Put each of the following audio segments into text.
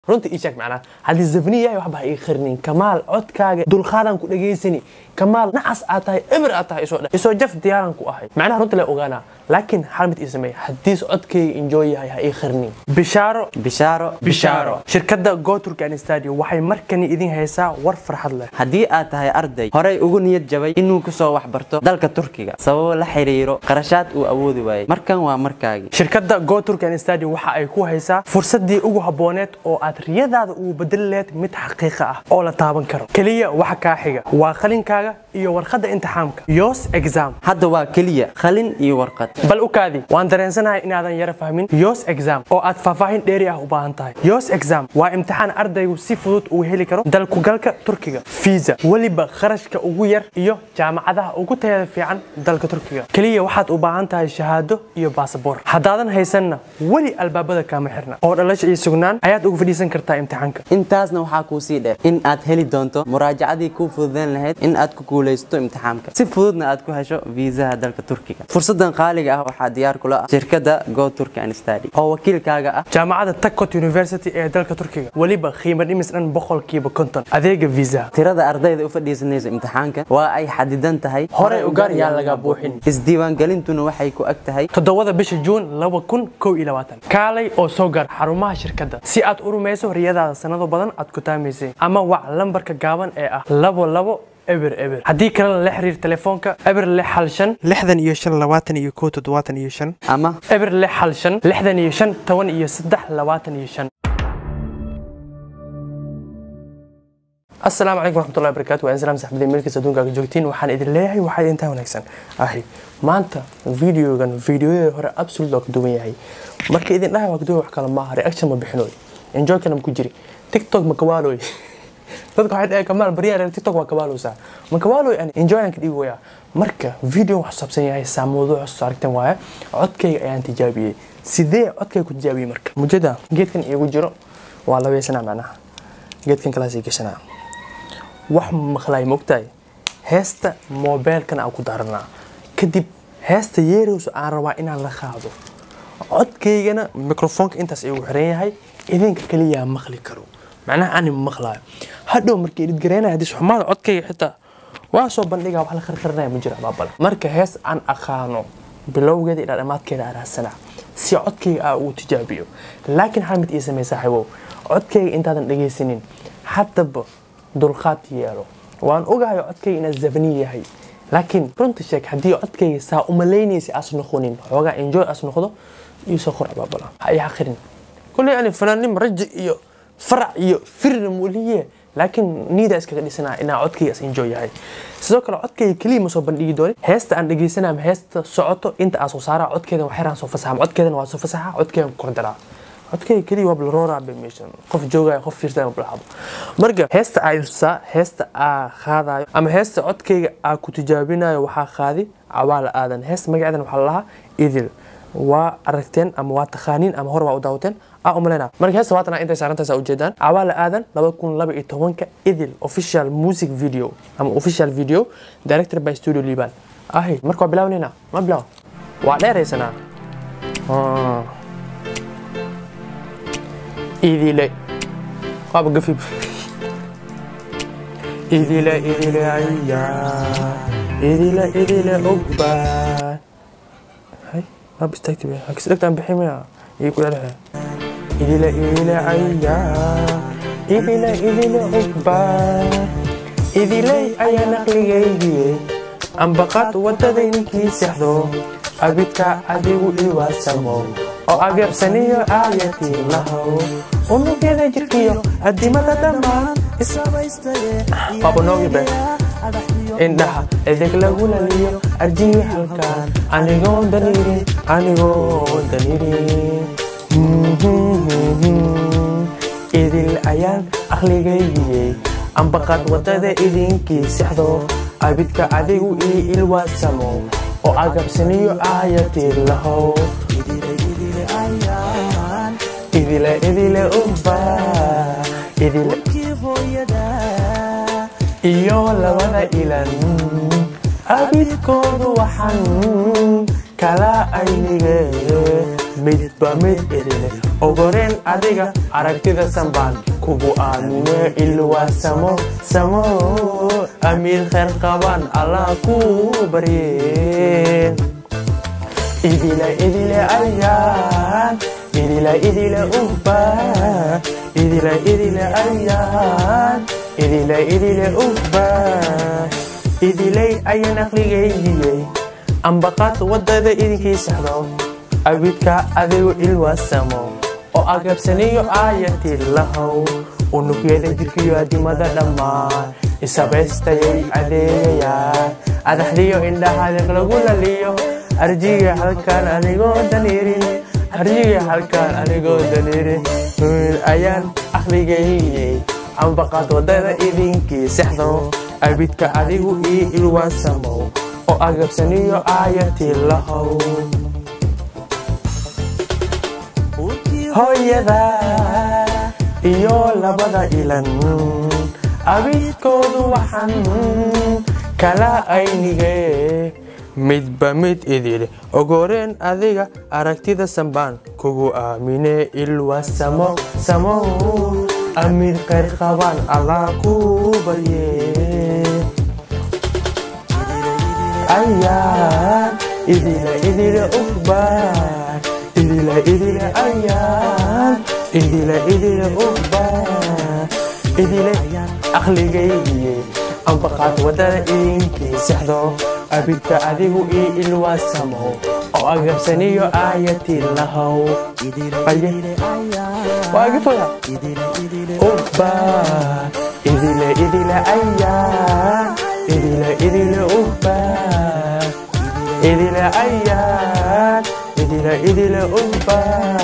runta ii sheeg macnaa haddii zafni yahay waxba ha ii kharinin kamaal codkaaga dulqaadan ku dhageysani kamaal nacas aad tahay eber aad tahay isoo dhe isoo jaf diyaaran ku ahay macnaha runta le ogaanaa laakiin hal mid ii sameeya haddiis codkayga enjoy yahay ha ii kharinin bishaaro bishaaro bishaaro shirkadda goturkan stadio waxay markani idin haysaa war farxad leh haddii aad tahay arday horey ugu niyad jabay inuu ku soo waxbarto dalka turkiga sababo la xiriiro qarashaad uu awoodi waayey markan waa markaagii shirkadda goturkan stadio waxa ay ku haysaa fursaddii ugu habbooneed oo aad riyadaada ugu bedeli lahayd mid xaqiiqa ah oo la taaban karo keliya waxa kaa xiga waa qalinkaaga iyo warqadda imtixaamka yos exam hadda waa keliya qalin iyo warqad bal u kaadi waan dareensanahay inaadan yara fahmin yos exam oo aad faahfaahin dheeri ah u baahan tahay yos exam waa imtixaan ardaygu si fudud uu heli karo dalkugalka turkiga fiisa weliba kharashka ugu yar iyo jaamacadaha ugu tayada fiican dalka turkiga keliya waxaad u baahan tahay shahaado iyo baasaboor haddaadan haysanna weli albaabada kaama xirna oo dhalasha iyo sugnaan ayaad ugu fadhiisan kartaa imtixaanka intaasna waxaa kuu sii dheer in aad heli doonto muraajacadii kuu fududayn lahayd in aad ku guulaysato imtixaamka si fududna aad ku hesho viisaha dalka turkiga fursadan qaaliga ah waxaa diyaar kula ah shirkadda go turkan stadi oo wakiilkaaga ah jaamacadda takot university ee dalka turkiga weliba qiimo dhimis dhan boqolkiiba konton adeega viisaha tirada ardayda u fadhiisanaysa imtixaanka waa ay xadidan tahay horey u gaar yaan laga buuxin isdiiwaangelintuna waxay ku ag tahay toddobada bisha juun laba kun kow iyo labaatan kaalay oo soo gaar xarumaha shirkadda si aad u rumayso riyadaada sanado badan aad ku taamaysay ama wac lambarka gaaban ee ah labo labo eber eber haddii kalena la xiriir telefoonka eber lix hal shan lixdan iyo shan labaatan iyo kow toddobaatan iyo shan ama eber lix hal shan lixdan iyo shan toban iyo saddex labaatan iyo shan asalaamu calaykum waraxmatullahi wabarakaatu waa insalaam saxbadii meelkiisa adduunkaaga joogtiin waxaan idin leeyahay waxaa idintaa wanaagsan ahi maanta videogan videoyada hore absolute waa ka duwan yahay marka idin dhahay waa ka duwan wax kale maaha reaction ma bixinoy enjoy kana ma ku jiri tiktok ma kawaaloy dadka waxay dhahay kamaal baryaa reer tiktok waa kabaalowsaa ma kawaaloy ani enjoy aan ka dhigi wayaa marka video wax saabsan yahay saa mawduuc soo aragteen waaye codkayga ayaan tijaabiyey sidee codkayga ku tijaabiyey marka mujada geedkan iigu jiro waa labaysanaa macnaha geedkan kalaasii gashanaa wax maqlaay mogtahay heesta moobeelkan aan ku daaranaa kadib heesta yeerowsa aan rabaa inaan la qaado codkaygana mikrofoonka intaas igu xiran yahay idinka kaliyaa maqli karo macnaha ani maqlaayo hadhow markii idid garaynaya haddii xumaada codkayga xitaa waa soo bandhigaa wax la qarqarinaya ma jira baabale marka hees aan aqaano bilowgeeda ilaa dhammaadkeeda aan raadsanaa si codkayga aa ugu tijaabiyo laakiin hal mid ii samey saaxiibow codkayga intaadan dhegaysanin haddaba dulqaad yeelo waan ogahay codkayga inaa zafni yahay laakiin runta sheeg haddii codkayga saa umalaynaysa as noqonin xoogaa enjoy as noqdo iisoo qor abaabala ha ii xaqirin kulley ani fanaanim raji iyo farac iyo firna muuliye laakiin niida iskaga dhisanaa inaa codkayga as enjoy yahay sidoo kale codkayga keliya ma soo bandhigi doonin heesta aan dhegaysanaa ama heesta socoto inta aan soo saaraa codkeedan waa xeraan soo fasaxa codkeedan waa soo fasaxa codkeedan ku kordaraa codkayga keliya waa blaroorabe meeshan qof joogaya qof fiirsan blahabo marka heesta aa ilsaa heesta aa qaadayo ama heesta codkayga aa ku tijaabinayo waxaa qaadi cawaala aadan heesta magaceedan waxaa lalahaa idil waa aragteen ama waa taqaaniin ama hore waa u daawateen aa umaleyna marka heesta waatana intay saarantaasa ujeedaan cawaala aadan laba kun laba iyo tobanka idil official music video ama official video director by studio liban ahi marka waa bilaawnayna ma bilaaw waa dheeraysanaa idile waaba gafib idile idile aya idile idile ogbaan hay waaba istaagti be hakis dhagtaan bixi maya iyo ku dhexdhexe idile idile aya idile idile ogbaan idiley ayaa naqligaygiye ambaqaad wadada ninkii sexdo abidka adigu iwaasamo oo ageersaniyo aayatii lahow unugyada jirkiyo adimada dhammaan babanoogibe indhaha edeg lagu laliyo arjiyo halkaan anigoon danirin anigoon danirin idil ayaan aqligaygiyey ambaqad wadada idinkii sexdo abidka adigu ii ilwaasamo oo agabsaniyo aayatii lahow idile idile uba idile iyo labada ilan abidkoodu waxan kala aynige midba mid idile ogoreen adiga aragtida sambaan kugu aamine ilwaa samo samo amiir khayr qabaan allah ku barye idila idile ayaan idila idile uba idila idile ayaan idila idile uba idilay ayaan aqligaygiyey ambaqaad wadada idinkii saxdo abidka adigu ilwaasamo oo agabsaniyo aayatii lahow unugyada jirkiyo adimada dhammaan isabaystayay adeegayaan adaxdiyo indhahaadiq lagu laliyo arjiga halkaan anigoo daniirin arjiga halkaan anigoo daniirin ayaan aqligayyey ambaqaad wadada idinkii sexdo abidka adigu ii ilwaansamow oo agabsaniyo aayatii lahow hooyada iyo labada ilan abidkoodu waxan kala aynige midba mid idile ogoreen adiga aragtida sambaan kugu aamine ilwa samo samo amiir khayr qabaan allah ku barye ayaan idila idile ubar idila idile ayaan idila idile ubar idile aqligaygiye ambaqaad wadada idinkii sexdo abidka adigu ii ilwaasamo oo agabsaniyo aayatii lahow waagifoya uba idile idile ayaan idile idile uba idile ayaan idile idile uba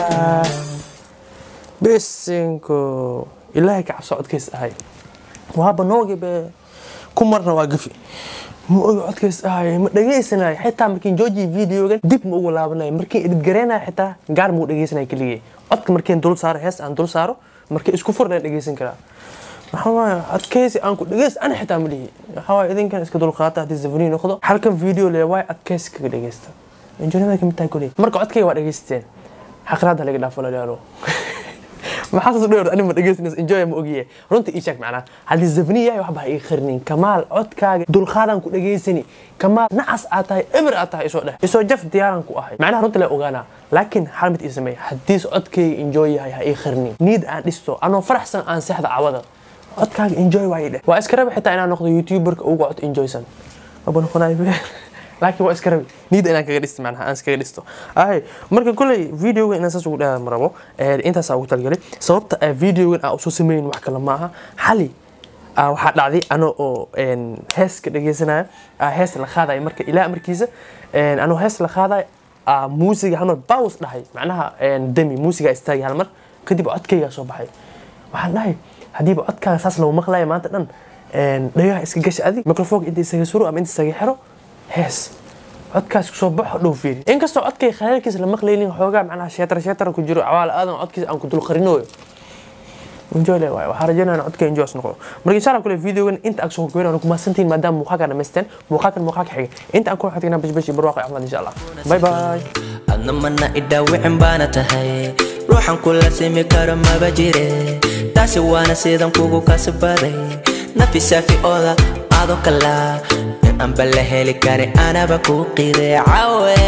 bisinko ilaahay ka cabso codkays ahay waaba noogibe ku marna waa gafi ma ogi codkays ahay ma dhegaysanay xitaa markiin jooji videogan dib ma ugu laabanay markiin editgareynaya xitaa gaar ma u dhegaysanay keligay codka markiin dul saaro hees aan dul saaro markii isku furnaan dhegaysan karaa waxaa waaye adkaysi aan ku dhegays ana xitaa ma lihi waxaa waaye idinkan iska dulqaata haddii zafani noqdo halkan video lee waaye adkaysi kaga dhegaysta injoonimada kamid tahay koley marka codkayga waa dhegaysateen xaqraada laga dhaafo lalaalo maxaa saas dhowr anima dhegeysanaysa enjoy ma ogiye runta ii sheeg macnaa haddii zafni yahay waxba ha ii khirnin kamaal codkaaga dulqaadan ku dhegeysani kamaal nacas aad tahay eber aad tahay isoo dheh isoo jaf diyaaran ku ahay macnaha runta lee ogaanaa laakiin hal mid ii sameey haddiis codkayga enjoy yahay ha ii khirnin niid aan dhisto anoo faraxsan aan seexda cawada codkaaga enjoy waaye dheh waa iska rabi xitaa inaan noqdo youtuberka ugu cod enjoysan aba noqonayo laakiin waa iska rabi niida inaan kaga dhisto macnaha aan iskaga dhisto ahay marka kolley videoga inaan saas ugu dheeraa marabo intaasaa ugu talgalay sababta videogan aan usoo sameyn wax kale ma aha xali waxaa dhacday ano oo heeska dhegeysanaya hees la qaadaya marka ilaa markiisa anoo hees la qaadaya muusiga halmar baws dhahay macnaha demi muusiga istaagay halmar kadib codkaygaa soo baxay waxaan dhahay haddiiba codkaaga saas lagu maqlaya maanta dhan dhagaha iska gasha adig microfonka inta isaga suro ama inta isaga xiro hees codkaas kusoo baxo dhow fiiri inkastoo codkay khayaalkiisa la maqlaynin xoogaa macnaha sheetar sheetar ku jiro cawaal aadan codkiisa aan ku dul qarinooyo enjoy le waaye waxaa rajaynaya codka enjoy noqdo marka insha allah kule videogan inta aan soo goynayno ku mahadsantihiin maadaama muuqaalka dhamaysteen muuqaalkan muuqaalka xiga inta aan ku xigtayna bashbash iyo barwaaqo caafimaad insha allah bye bye adna mana idhaawicin baana tahay ruuxan kula simi karo maba jire taasi waana sidan kugu kasbaday nafi saafi ooda adoo kala anba la heli kare anaba ku qide cawe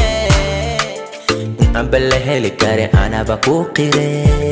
anba la heli kare anaba ku qide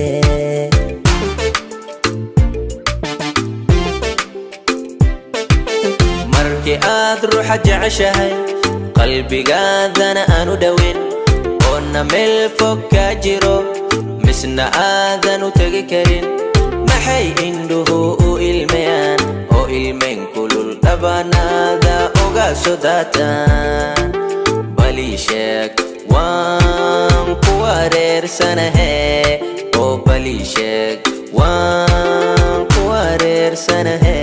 markii aad ruuxa jeceshahay qalbigaadana aanu dhowin oona meel fog ka jiro misna aadan u tegi karin maxay indhuhu u ilmayaan oo ilmayn kulul dhabanaada uga sodaataan balii sheeg waan ku wareersanahe oo balii sheeg waan ku wareersanahe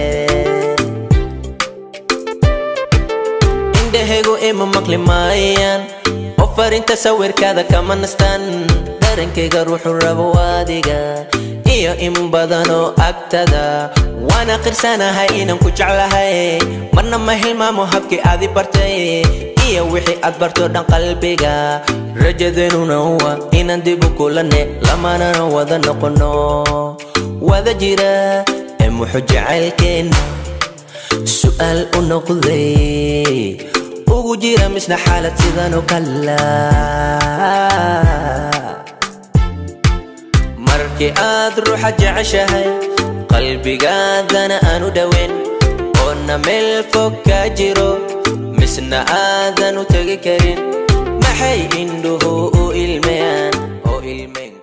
indhahaygu ima maqli maayaan oo farinta sawirkaada kama nastaan darankayga ruuxu rabo adiga iyo in badanoo agtada waana qirsanahay inaan ku jeclahay marna ma hilmaamo habkii aadi bartay iyo wixii aad barto dhan qalbiga rajadeenuna waa inaan dib u kulane lamanana wada noqono wada jira ee muxuu jacaylkeenna su'aal u noqday ugu jira misna xaalad sidan oo kala markii aad ruuxa jeceshahay qalbigaadana aanu dhoweyn oona meel fog ka jiro misna aadan u tegi karin maxay indhuhu u ilmeyaan oo ilmeyn